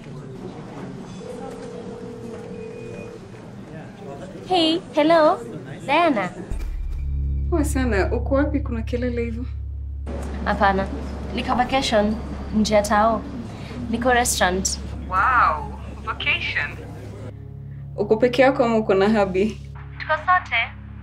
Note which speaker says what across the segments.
Speaker 1: Hey, hello. Diana.
Speaker 2: Poa sana. Uko wapi? Kuna kelele hivyo?
Speaker 1: Hapana. Niko vacation nje ya tao. Niko restaurant.
Speaker 2: Wow, vacation. Uko peke yako ama uko na habi?
Speaker 1: Tuko sote.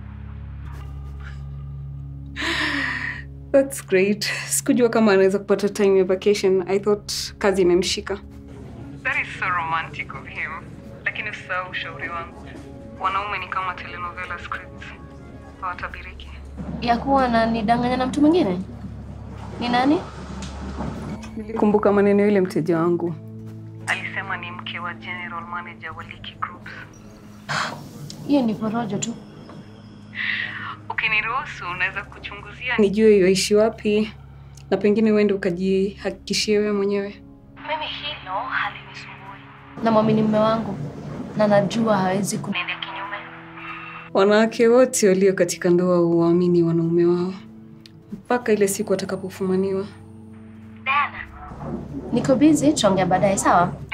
Speaker 2: That's great. Sikujua kama anaweza kupata time ya vacation. I thought kazi imemshika. That is so romantic of him. Lakini usisahau ushauri wangu. Wanaume ni kama telenovela scripts. Hawatabiriki.
Speaker 1: Ya kuwa na nidanganya na mtu mwingine? Ni nani?
Speaker 2: Nilikumbuka maneno yule mteja wangu. Alisema ni mke wa general manager wa Liki Groups.
Speaker 1: Hiyo ni porojo tu.
Speaker 2: Ukiniruhusu unaweza kuchunguzia nijue yuaishi wapi na pengine uende ukajihakikishie wewe mwenyewe.
Speaker 1: Mimi hilo halinisumbui. Namwamini mume wangu na najua hawezi kuniendea kinyume.
Speaker 2: Wanawake wote walio katika ndoa huwaamini wanaume wao mpaka ile siku watakapofumaniwa.
Speaker 1: Diana. Niko busy, tuongea baadaye sawa?